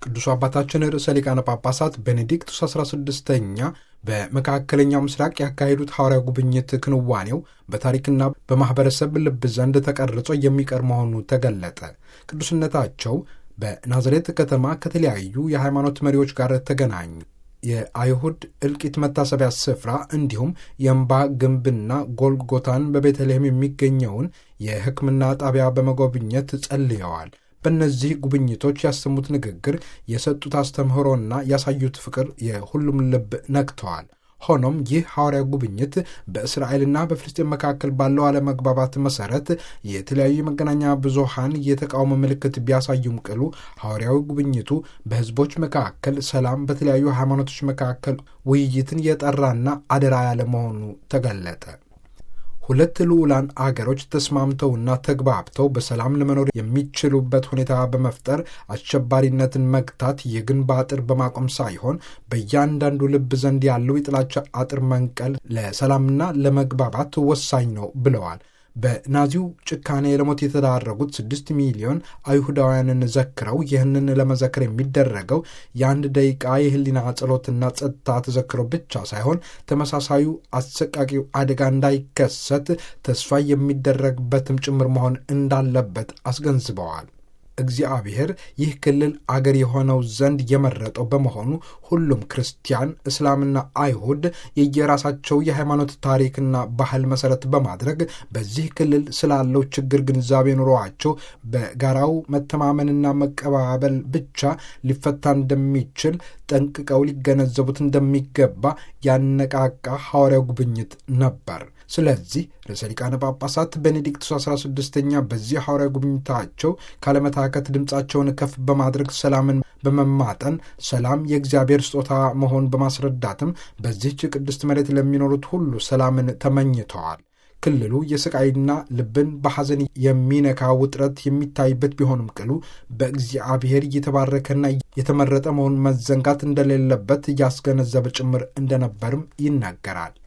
ቅዱስ አባታችን ርዕሰ ሊቃነ ጳጳሳት ቤኔዲክቱስ 16ኛ በመካከለኛው ምስራቅ ያካሄዱት ሐዋርያ ጉብኝት ክንዋኔው በታሪክና በማኅበረሰብ ልብ ዘንድ ተቀርጾ የሚቀር መሆኑ ተገለጠ። ቅዱስነታቸው በናዝሬት ከተማ ከተለያዩ የሃይማኖት መሪዎች ጋር ተገናኙ። የአይሁድ እልቂት መታሰቢያ ስፍራ እንዲሁም የእምባ ግንብና ጎልጎታን በቤተልሔም የሚገኘውን የሕክምና ጣቢያ በመጎብኘት ጸልየዋል። በእነዚህ ጉብኝቶች ያሰሙት ንግግር፣ የሰጡት አስተምህሮና ያሳዩት ፍቅር የሁሉም ልብ ነክተዋል። ሆኖም ይህ ሐዋርያ ጉብኝት በእስራኤልና በፍልስጤን መካከል ባለው አለመግባባት መሰረት የተለያዩ የመገናኛ ብዙሃን የተቃውሞ ምልክት ቢያሳዩም ቅሉ ሐዋርያዊ ጉብኝቱ በሕዝቦች መካከል ሰላም፣ በተለያዩ ሃይማኖቶች መካከል ውይይትን የጠራና አደራ ያለ መሆኑ ተገለጠ። ሁለት ልዑላን አገሮች ተስማምተውና ተግባብተው በሰላም ለመኖር የሚችሉበት ሁኔታ በመፍጠር አሸባሪነትን መግታት የግንብ አጥር በማቆም ሳይሆን በእያንዳንዱ ልብ ዘንድ ያለው የጥላቻ አጥር መንቀል ለሰላምና ለመግባባት ወሳኝ ነው ብለዋል። በናዚው ጭካኔ ለሞት የተዳረጉት ስድስት ሚሊዮን አይሁዳውያንን ዘክረው ይህንን ለመዘክር የሚደረገው የአንድ ደቂቃ የህሊና ጸሎትና ጸጥታ ተዘክሮ ብቻ ሳይሆን ተመሳሳዩ አሰቃቂው አደጋ እንዳይከሰት ተስፋ የሚደረግበትም ጭምር መሆን እንዳለበት አስገንዝበዋል። እግዚአብሔር ይህ ክልል አገር የሆነው ዘንድ የመረጠው በመሆኑ ሁሉም ክርስቲያን፣ እስላምና አይሁድ የየራሳቸው የሃይማኖት ታሪክና ባህል መሰረት በማድረግ በዚህ ክልል ስላለው ችግር ግንዛቤ ኑሯቸው በጋራው መተማመንና መቀባበል ብቻ ሊፈታ እንደሚችል ጠንቅቀው ሊገነዘቡት እንደሚገባ ያነቃቃ ሐዋርያው ጉብኝት ነበር። ስለዚህ ርዕሰ ሊቃነ ጳጳሳት ቤኔዲክቱስ 16ኛ በዚህ ሐዋርያ ጉብኝታቸው ካለመታከት ድምፃቸውን ከፍ በማድረግ ሰላምን በመማጠን ሰላም የእግዚአብሔር ስጦታ መሆን በማስረዳትም በዚህች ቅድስት መሬት ለሚኖሩት ሁሉ ሰላምን ተመኝተዋል። ክልሉ የስቃይና ልብን በሐዘን የሚነካ ውጥረት የሚታይበት ቢሆንም ቅሉ በእግዚአብሔር እየተባረከና የተመረጠ መሆን መዘንጋት እንደሌለበት እያስገነዘበ ጭምር እንደነበርም ይናገራል።